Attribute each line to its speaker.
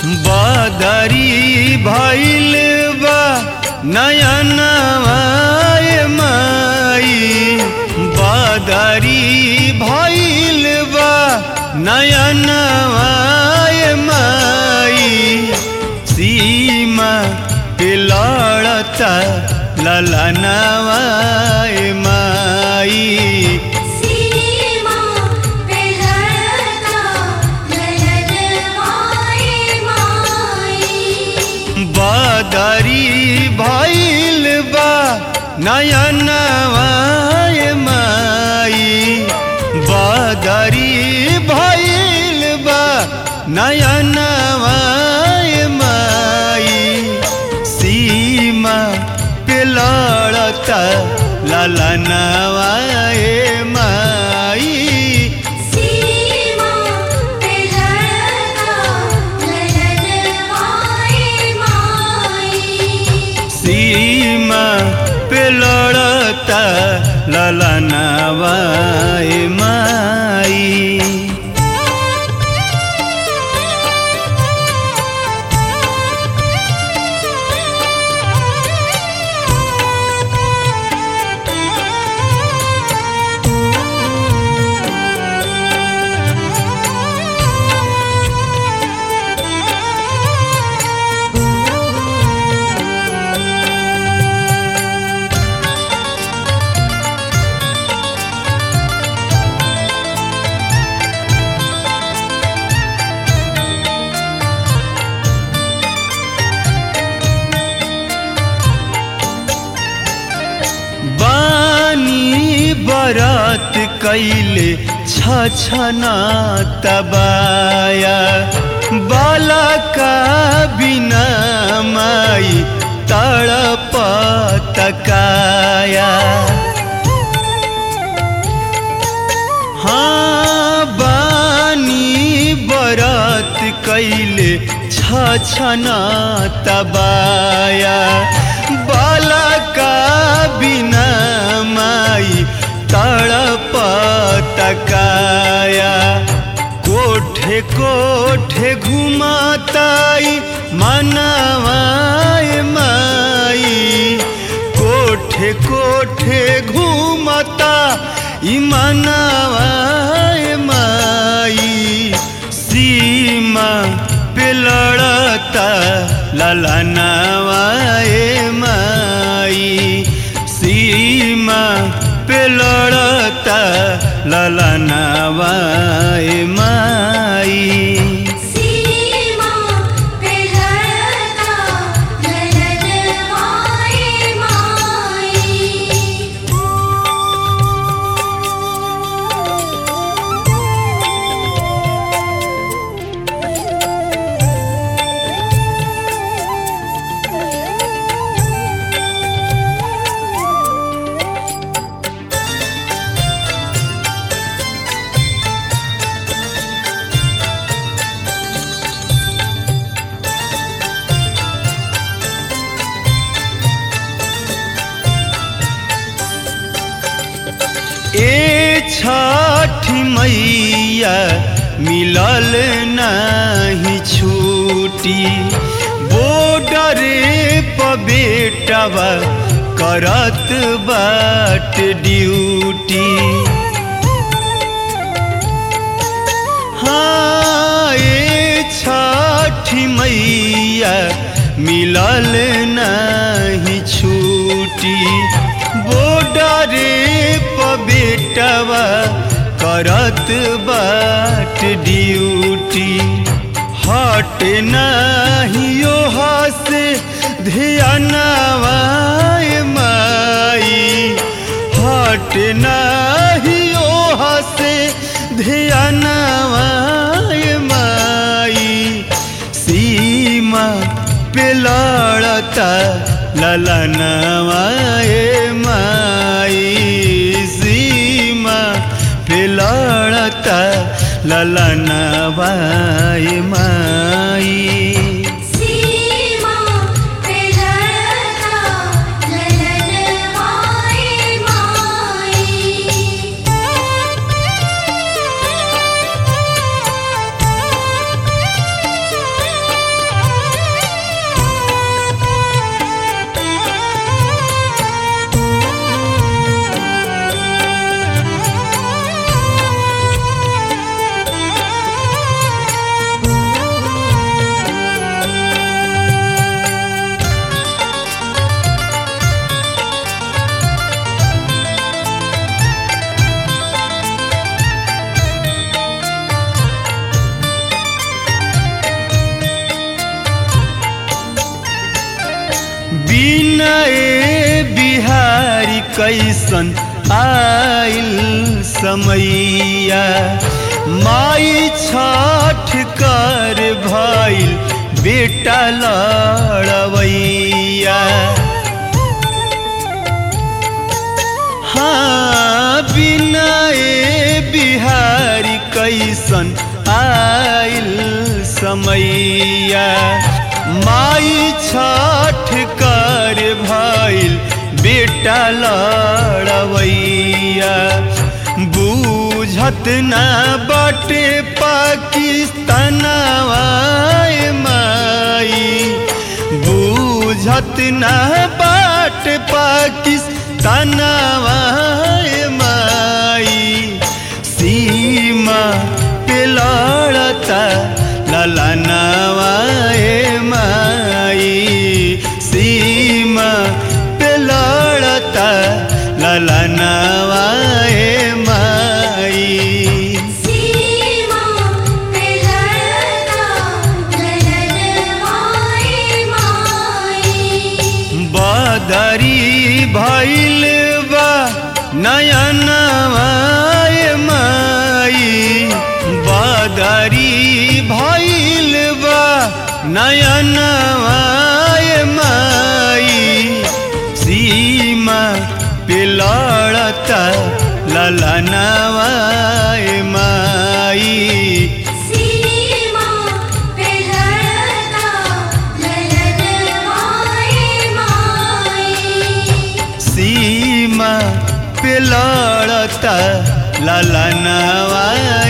Speaker 1: बदरी भइल बा नयनवाय माई बदरी भइल बा नयनवाय माई सीमा पे लड़ता ललनवाय माई
Speaker 2: सीमा पे लड़ता ललनवाए माई
Speaker 1: बदरी भइल बा नयनवाय माई बदरी भइल बा नयनवाय माई सीमा पे लड़ता ललनवाय माई
Speaker 2: सीमा पे लड़ता ललनवाए माई
Speaker 1: सीमा पे लड़ता ललनवाय माई बानी बरात कैले छछना तबाया बाला का बिना माई तड़प तकाया हाँ बानी बरात कैले छछना तबाया बाला का बिना माई तड़प तकाया कोठे कोठे घुमाताई मनवाय माई कोठे कोठे घूमता इमनवाय माई सीमा पे लड़ता ललनवाय माई सीमा पे लड़ता ललनवाय माई
Speaker 2: सीमा पे लड़ता ललनवाए
Speaker 1: ए छठ मैया मिलल नहीं छूटी बॉर्डर पर बेटवा करत बाट ड्यूटी हाँ ए छठ मैया मिलल नहीं छूटी बॉर्डर पर बेटवा करत बाट ड्यूटी हट नहीं से ध्यानवा माई हट नाही से ध्यानवा माई सीमा पे लड़ता ललनवा माई सीमा पे लड़ता ललनवा माई
Speaker 2: सीमा पे लड़ता ललनवाए माई
Speaker 1: बिहारी कैसन आइल समैया माई छठ कर भइल बेटा लड़वैया हाँ बिना ए बिहारी कैसन आइल समैया माई छठ कर भइल बेटा लड़वैया बूझत ना बटे पाकिस्तानवा ए माई बूझत ना बाट पाकिस्तानवा ए माई सीमा पे लड़ता ललनवा ए माई सीमा पे लड़ता ललनवा ए माई
Speaker 2: सीमा पे लड़ता ललनवाए माई
Speaker 1: बदरी भइल बा नयनवा ए माई बदरी भइल बा नयनवा ए माई सीमा पे लड़ता ललनवा ए माई
Speaker 2: सीमा पे लड़ता ललनवाए माई
Speaker 1: सीमा पे लड़ता ललनवा